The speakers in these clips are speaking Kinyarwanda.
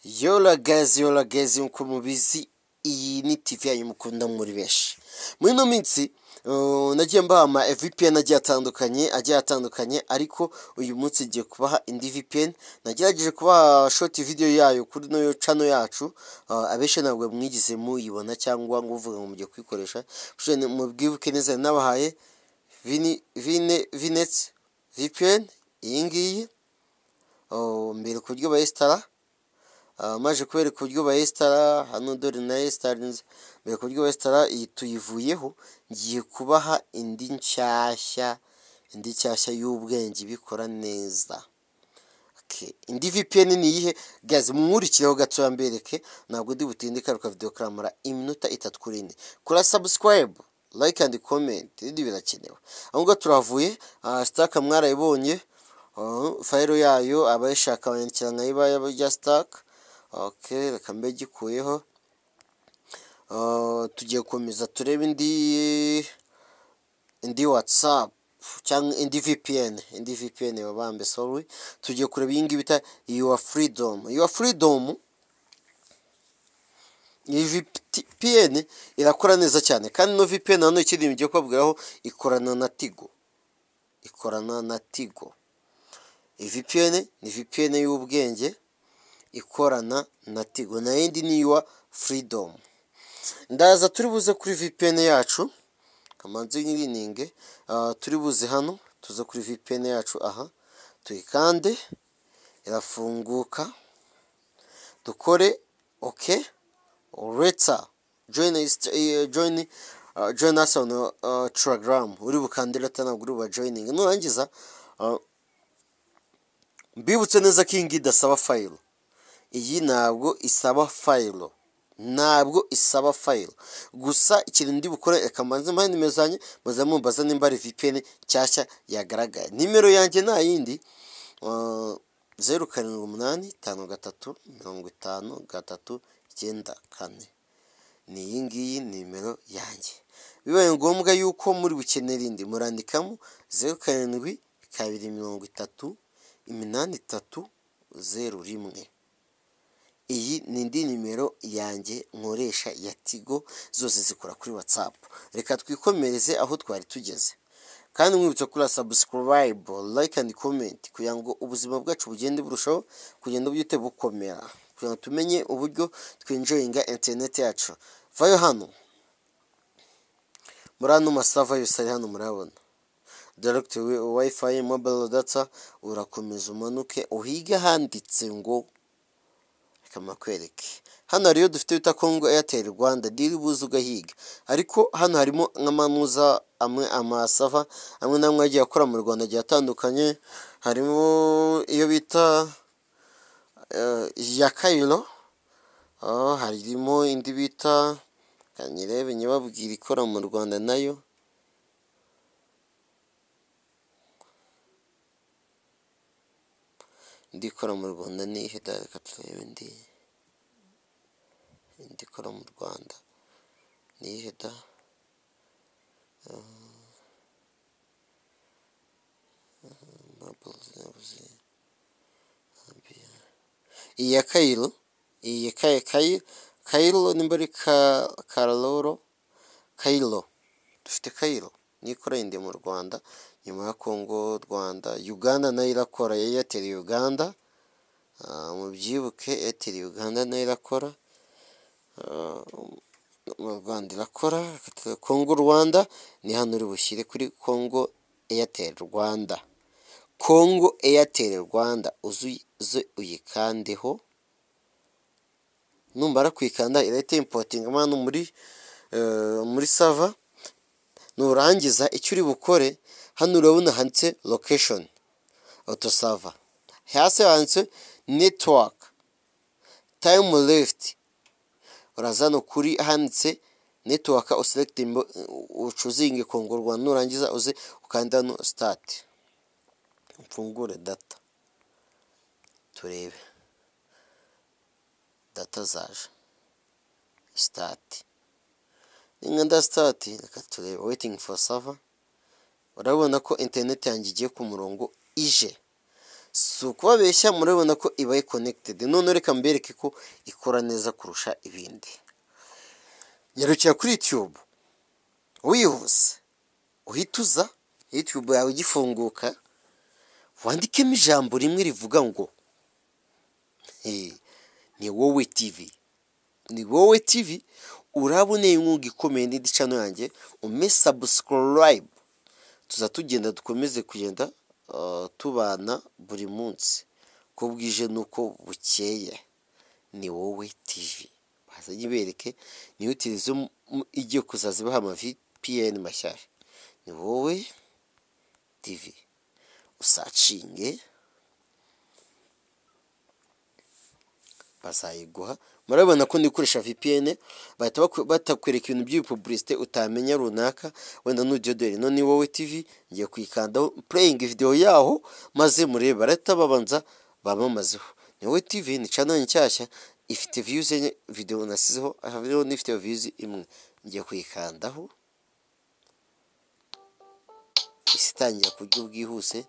yola gazi yola gazi nk'uko mubizi iyi ni tv yanyu mukunda muri benshi muri ino minsi nagiye mbaha ama vpn agiye atandukanye agiye atandukanye ariko uyu munsi ngiye kubaha indi vpn nagerageje kubaha short video yayo kuri no cano yacu abenshi ntabwo mwigeze muyibona cyangwa ngo uvuga ngo mujye kuyikoresha mubwibuke neza nabahaye vine vinetsi vpn iyi ngiyi mbere ku buryo bayesitara maje kubereka uburyo bayesitara hano dore na yesitarinze mbere ku buryo bayesitara iyi tuyivuyeho ngiye kubaha indi nshyashya indi nshyashya y'ubwenge ibikora neza indi vpn ni iyihe gaze mwurikireho gatoya mbereke ntabwo ndi butinde karuka video karamara iminota itatu kuri ine kora subscribe like and comment ibindi birakenewe aho ngaho turavuye sitaka mwarayibonye fayiro yayo abayishaka bayandikira nka ibaya rya sitaka ok reka mbe gikuyeho tugiye gukomeza turebe indi indi watsapu cyangwa indi vpn indi vpn babambe sorry tugiye kureba iyi ngiyi bita yuwa furidomu yuwa furidomu iyi vpn irakora neza cyane kandi no vpn hano ikindi ngiye kubabwiraho ikorana na tigo ikorana na tigo iyi vpn ni vpn y'ubwenge ikorana na tigo na yindi ni yuwa furidomu ndaza turi buze kuri vpn yacu kamanzi nyirininge turi buze hano tuze kuri vpn yacu aha tuyikande irafunguka dukore ok ureta joyini joyini asi onu taragaramu uri bukandire ntabwo uri bubajoyininge nurangiza mbibutse neza ko iyi ngiyi idasaba fayiro iyi ntabwo isaba fayiro ntabwo isaba fayiro gusa ikintu ndi bukore reka mbanze mbahe nimero zanjye mbaze mumbaza nimba ari vpn nshyashya yagaragaye nimero yanjye nta yindi zeru karindwi umunani tanu gatatu mirongo itanu gatatu icyenda kane ni iyi ngiyi nimero yanjye bibaye ngombwa yuko muri bukenera indi murandikamo zeru karindwi kabiri mirongo itatu iminani itatu zeru rimwe iyi ni indi nimero yanjye nkoresha ya tigo zose zikora kuri watsapu reka twikomereze aho twari tugeze kandi mwibutse kuri sabusikarayibu like and comment kugira ngo ubuzima bwacu bugende burushaho kugenda buhite bukomera kugira ngo tumenye uburyo twinjoyinga interineti yacu vayo hano muri ano masava yose ari hano murabona daregiti wayifayi mobayiro data urakomeza umanuke uhiga handitse ngo kamakwereke hano hariyo dufite bita kongo eyateri rwanda diri buze ugahiga ariko hano harimo nk'amanuza amwe amasava amwe n'amwe agiye akora mu rwanda agiye atandukanye harimo iyo bita ya kayiro harimo indi bita kanyirebe nyababwira ikora mu rwanda nayo indi ikora mu rwanda ni ihe reka turebe indi indi ikora mu rwanda ni ihe da iyi ya kayiro iyi ya kayi kayiro nimba ari karoro kayiro dufite kayiro nikora indi mu rwanda nyuma ya kongo rwanda uganda nayo irakora ya eyateri uganda mubyibuke eyateri uganda nayo irakora mu rwanda irakora kongo rwanda ni hano uri bushyire kuri kongo eyateri rwanda kongo eyateri rwanda uze uyikandeho numara kuyikanda irahita impotinga hano muri muri sava nurangiza icyo uri bukore hano urabona handitse lokeshoni otosava hasi handitse netiwaka tayimu lefuti uraza hano kuri handitse netiwaka uselekite ucuzinge kongo rwanda nurangiza uze ukanda hano sitati mfungure data turebe data zaje sitati inganda sitati reka turebe weyitingi foru sava urabona ko interineti yanjye igiye ku murongo ije si ukubabeshya murabona ko ibaye konekitedi none reka mbereke ko ikora neza kurusha ibindi nyarukira kuri yutube wihuse uhita uza yutube yawe igifunguka wandikemo ijambo rimwe rivuga ngo "Hey, ni wowe tivi ni wowe tivi uraboneye inkunga ikomeye n'indi cano yanjye ume sabusikarayibu tuza tugenda dukomeze kugenda uh, tubana buri munsi uko bwije n'uko bukeye ni wowe tivi bazanye ibereke niyo televiziyo m- m- igiye kuzaza ibaha ama VPN mashyashya ni wowe tivi usacinge bazayiguha murabibona ko ndikoresha VPN bahita baku- batakwereka ibintu by'ibipubulisite utamenya runaka wenda nugiye dore ino ni wowe TV ngiye kuyikandaho pureyingi videwo yaho maze murebe barahita babanza bamamazeho ni wowe TV ni cano nshyashya ifite viyuzi enye videwo nasizeho hariho n'ifite viyuzi imwe ngiye kuyikandaho isi itangira ku buryo bwihuse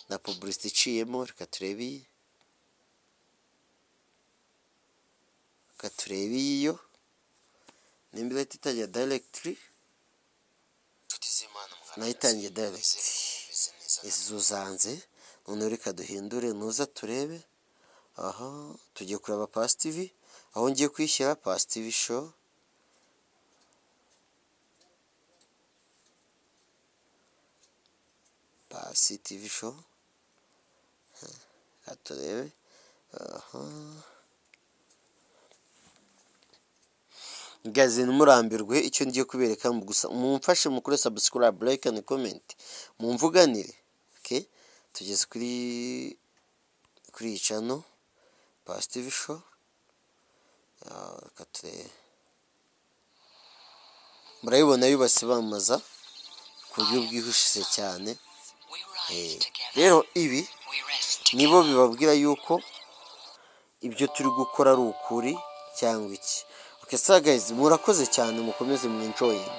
na pubulisite iciyemo reka turebe iyi reka turebe iyo nimba ihita itangira dayiregitiri nayo itangiye dayiregiti izuzanze noneho reka duhindure nuza turebe aha tugiye kureba pasi tivi aho ngiye kuyishyira pasi tivi show pasi tivi show reka turebe aha gaze ntimurambirwe icyo ngiye kubereka mu gusa mumfashe mukore sabusikarayibu layike andi komenti mumvuganire oke tugeze kuri kuri iyi cano pasi tivi sho reka turebe murayibona yubatse bamamaza ku buryo bwihuse cyane Eh, rero ibi nibo bibabwira yuko ibyo turi gukora ari ukuri cyangwa iki oke sagayizi murakoze cyane mukomeze mwinjoyinge